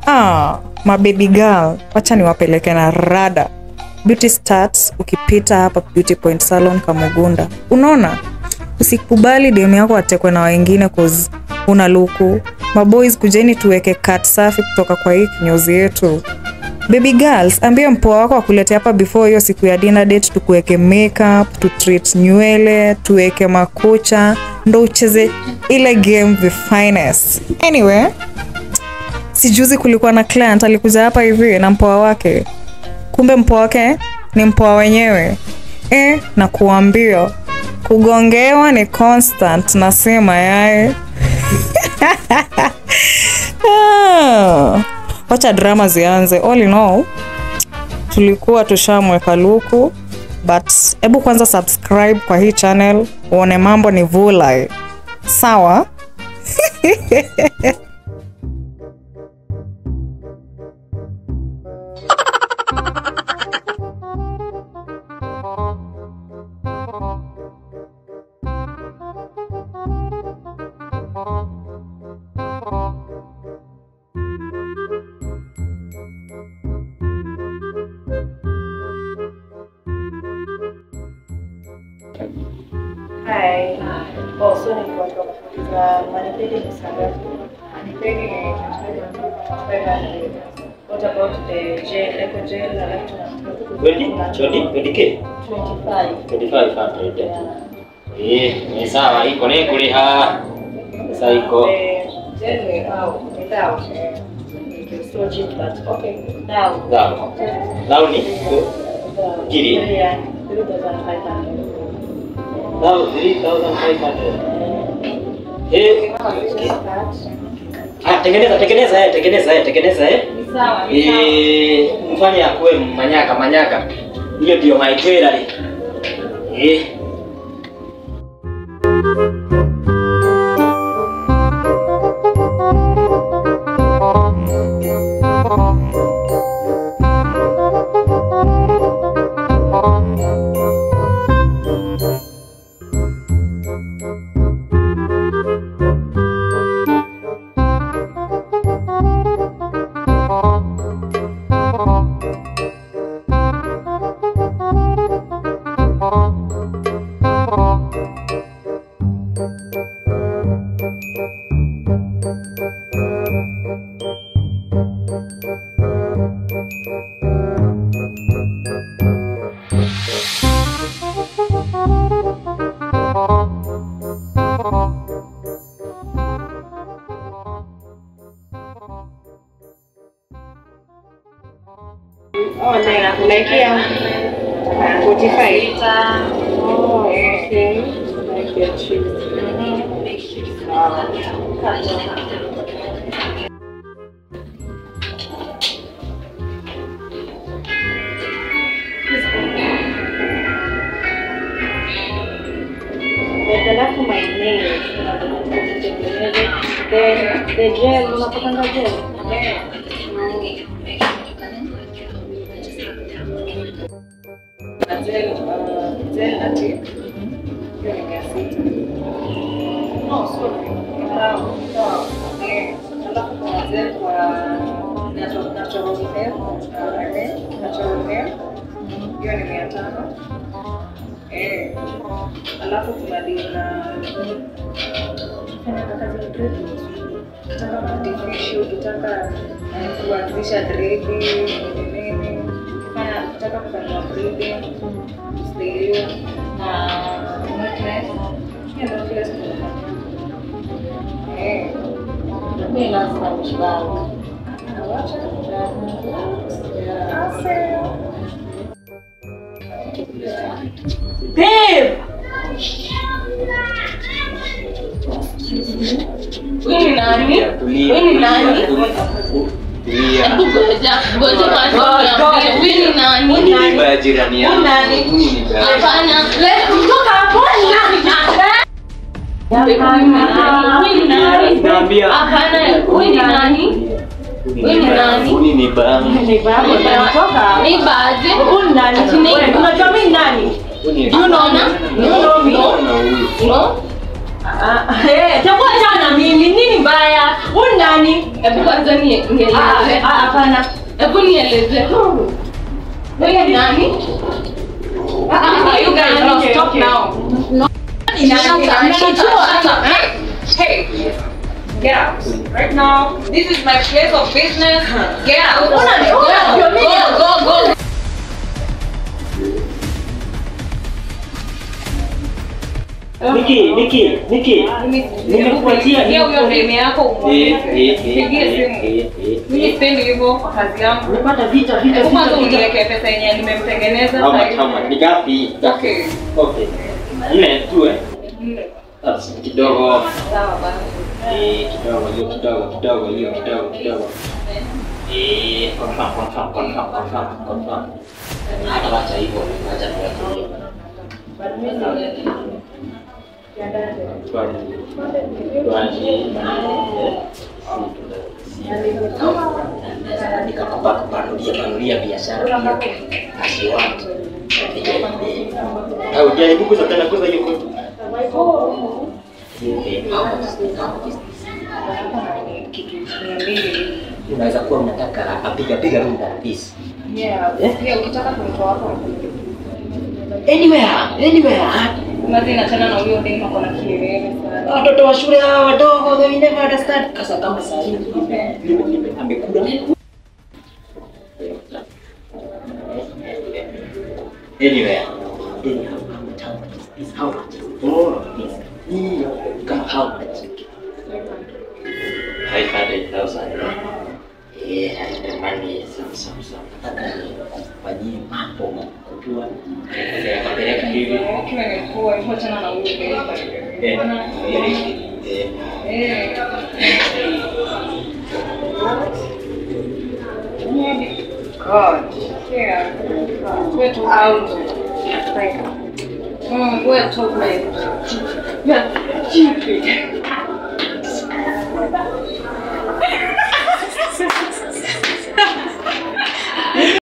ah, mababy girl wacha niwapeleke na rada beauty starts ukipita hapa beauty point salon kamugunda unaona usikubali demu yako atekwe na wengine cause una luku maboys kujeni tuweke kat safi kutoka kwa hii kinyozi yetu baby girls ambie mpoa wako akulete hapa before hiyo siku ya dinner date tukuweke makeup tu treat nywele tuweke makucha ndo ucheze ile game the finest anyway sijuzi kulikuwa na client alikuja hapa hivi na mpoa wake kumbe mpoa wake ni mpoa wenyewe e, na kuambia kugongewa ni constant nasema yaye Ah, wacha drama zianze all in all tulikuwa tushamweka luku but hebu kwanza subscribe kwa hii channel uone mambo ni vulai sawa Hi. Oh, so nilikuwa nataka kuuliza manipedi ni saa ngapi? Manipedi ni 500. What about the gel, eco gel, alafu Twenty? Twenty? Twenty K? 25. 2500 Yeah. Eh, ni sawa iko ni kuliha. Sasa iko. The gel without, without, uh, it's so cheap, but okay. Now, Sawa. Now ni the Gili? yeah, 3,500. now 3500. Eh, ah, tengeneza tengeneza eh, tengeneza eh, tengeneza eh. Ni sawa, ni sawa. Eh, mfanye akuwe manyaka manyaka. Hiyo ndio my jewelry. Eh. Oh, na unaekea 45. Oh, okay. Like your cheese. Sawa. Weka alafu my nails. Unatengeneze. Then the gel, unapakanga gel? na gel, uh, gel na tip. Hiyo ni mia sita. No, sorry. Sawa, sawa. Eh, alafu kuna gel kwa natural- natural hair, uh, hair, natural hair. Hiyo ni mia tano. Eh, alafu kuna deal na fanya kazi ya dreadlocks. Ukitaka artificial, ukitaka eh, kuanzisha dredi nini nini, fanya ukitaka kufanywa breeding, stereo na necklace. Hiyo ndio kila siku tunafanya. Eh, Mimi lazima nishibange. awacha. Yeah. Ase. Babe! Wewe ni nani? Wewe ni nani? Tulia. Hebu ngoja, ngoja kwanza niambie, wewe ni nani? Huyu ni baya jirani yangu. Nani? Huyu ni baya. Hapana, let's kutoka hapo. Babe, wewe ni nani? Wewe ni nani? Naambia. Hapana, wewe ni nani? Wewe ni nani? Huyu ni baya. Ni baje? Ati ni- Unajua mimi nani? Huyu ni Unaona? Unaona huyu. No? Eh, chagua chana mimi. Nini mbaya? Huyu ni nani? Hebu kwanza ni- Ah, nieleze. ah, Hapana. Hebu nieleze. Wewe ni nani? Ah, ah, you guys now stop now. Hey, get out right now. This is my place of business. Get out. Go, go, go, go. Niki, Niki, Niki. Nimekupatia Pigia huyo demu yako Eh, eh, eh, Pigie eh, simu. eh, eh, Mimi eh. sipendi hivyo kwa kazi yangu. Umepata vita, vita, Hebu kwanza vita, vita. uniwekee pesa yenye nimemtengeneza How sasa much, hivi. how much? Ni gapi? Okay. Okay. Nne tu eh. That's kidogo. Sawa basi. Eh, kidogo, hiyo kidogo, kidogo, hiyo kidogo, kidogo. Eh, confirm, confirm, confirm, confirm, confirm. Hata wacha hivyo, wacha tuweke hiyo. nikakupanulia biashara pia asiwatu ujaribu kuza tena kuza hiyo kwetu Kitu mia mbili. unaweza kuwa unataka apiga piga runda please Yeah. Yeah, ukitaka kumtoa hapo. anywhere anywhere Mazi inachana na huyo demu ako na kielele sana. watoto wa shule hawa wadogo they will never understand kasa kama saa hii amekula anywhere anyhow how much how much is this how much is oh this hiyo kama how much five hundred thousand yeah the money is some some some nataka nifanyie mambo makubwa kapeleka hivi Ukiwa imekuwa hivyo achana na huyo demu. eh eh Eh. God. Yeah. We're too out. Mm, we're too late. Yeah. Stupid.